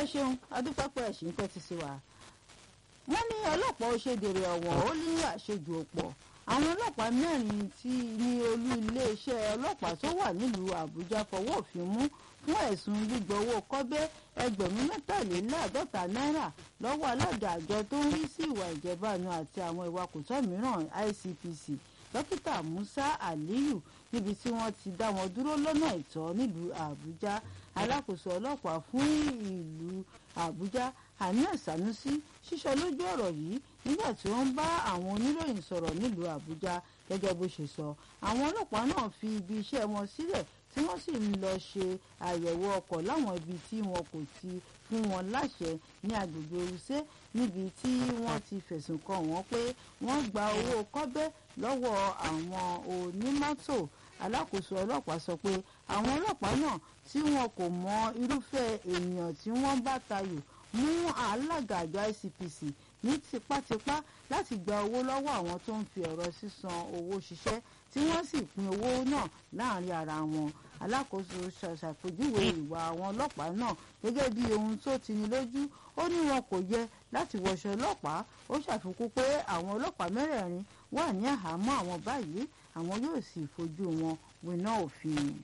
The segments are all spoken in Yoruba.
ẹ ṣeun adúpẹ́pẹ́ ẹ̀sìn ń tẹ́tí sí wa. wọ́n ní ọlọ́pàá ó ṣe dèrè ọ̀wọ̀n ó ní àṣejù ọ̀pọ̀ àwọn ọlọ́pàá mẹ́rin tí ní olú iléeṣẹ́ ọlọ́pàá tó wà nílùú àbújá fọwọ́ òfin mú fún ẹ̀sùn gbígbówó kọ́bẹ́ ẹgbẹ̀rún mẹ́tàléláàádọ́ta náírà lọ́wọ́ alága àjọ tó ń rí sí ìwà ìjẹbánu àti àwọn ìwà kòtọ́ mìíràn ICPC dókítà Musa Aliyu níbi tí wọ́n ti dá wọn dúró lọ́nà ìtọ́ nílùú àbújá alákòóso ọlọ́pàá fún ìlú àbújá Haniat Sanusi ṣíṣọ lójú ọ̀rọ̀ yìí nígbà tí wọ́n bá àwọn oníròyìn sọ̀rọ̀ nílùú àbújá gẹ́gẹ́ bó ṣe sọ àwọn ọlọ́pàá náà fi ibi iṣẹ́ wọn sílẹ̀ tí wọ́n sì ń lọ ṣe àyẹ̀wò ọkọ̀ láwọn ibi tí wọn kò ti fún wọn láṣẹ ní agbègbè Wuse níbi tí wọ́n ti fẹ̀sùn kàn wọ́n pé wọ́n gba owó kọ́bẹ́ lọ́wọ́ àwọn onímọ́tò alákòóso ọlọ́pàá sọ pé àwọn ọlọ́pàá náà tí wọn kò mọ irúfẹ́ èèyàn tí wọ́n bá tayò mú alága àjọ ICPC ní tipátipá láti gba owó lọ́wọ́ àwọn tó ń fi ọ̀rọ̀ sísan owó ṣiṣẹ́ tí wọ́n sì pín owó náà láàrin ara wọn alákòóso ṣàṣàpèjúwe ìwà àwọn ọlọ́pàá náà gẹ́gẹ́ bí ohun tó tini lójú ó ní wọn kò yẹ láti wọṣọ ọlọ́pàá ó ṣàfikún pé àwọn ọlọ́pàá mẹ́rẹ̀ẹ̀rin wà ní àhámọ́ àwọn báyìí àwọn yóò sì fojú wọn winá òfin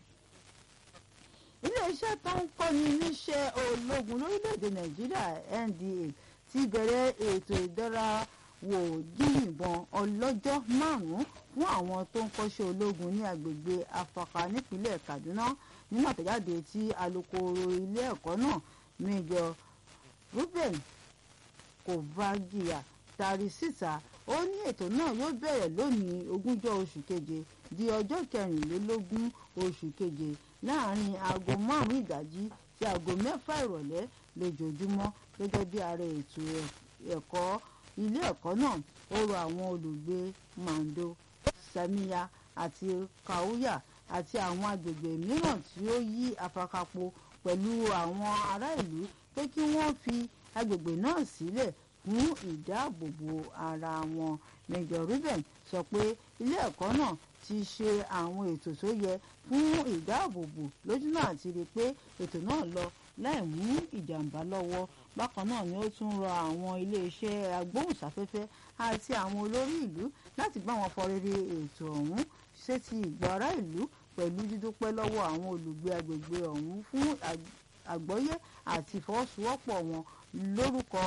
iléeṣẹ́ tó ń kọ́ni níṣẹ́ ológun lórílẹ̀‐èdè nàìjíríà NDA ti bẹ̀rẹ̀ ètò ìdánrawò yíyìnbọn ọlọ́jọ́ márùn-ún fún àwọn tó ń kọ́ṣẹ́ ológun ní agbègbè afaka nípínlẹ̀ kaduna nínú àtẹ̀jáde tí alukoro ilé ẹ̀kọ́ náà Major Ruben Kovagia tari síta ó ní ètò náà yóò bẹ̀rẹ̀ lónìí ogúnjọ́ oṣù keje di ọjọ́ kẹrìnlélógún oṣù keje láàrin aago márùn-ún ìdájí sí aago mẹ́fà ìrọ̀lẹ́ lójoojúmọ́ gẹ́gẹ́ bí ààrẹ ètò ẹ̀kọ́ ilé ẹ̀kọ́ náà ó rọ àwọn olùgbé Mando Samiya àti Kauya àti àwọn agbègbè mìíràn tí ó yí afakapo pẹ̀lú àwọn ará ìlú pé kí wọ́n fi agbègbè náà sílẹ̀ fún ìdáàbòbò ara wọn Major Ruben sọ pé ilé ẹ̀kọ́ náà ti ṣe àwọn ètò tó yẹ fún ìdáàbòbò lójúnà àti rí i pé ètò náà lọ láì mú ìjàmbá lọ́wọ́ bákan náà ni ó tún rọ àwọn iléeṣẹ́ agbóhùnsáfẹ́fẹ́ àti àwọn olórí ìlú láti bá wọn fọrere ètò ọ̀hún sétí ìgbọ́ ará ìlú pẹ̀lú dídúpẹ́ lọ́wọ́ àwọn olùgbé agbègbè ọ̀hún fún àgbọ́yé àti ìfọwọ́sowọ́pọ̀ wọn lórúkọ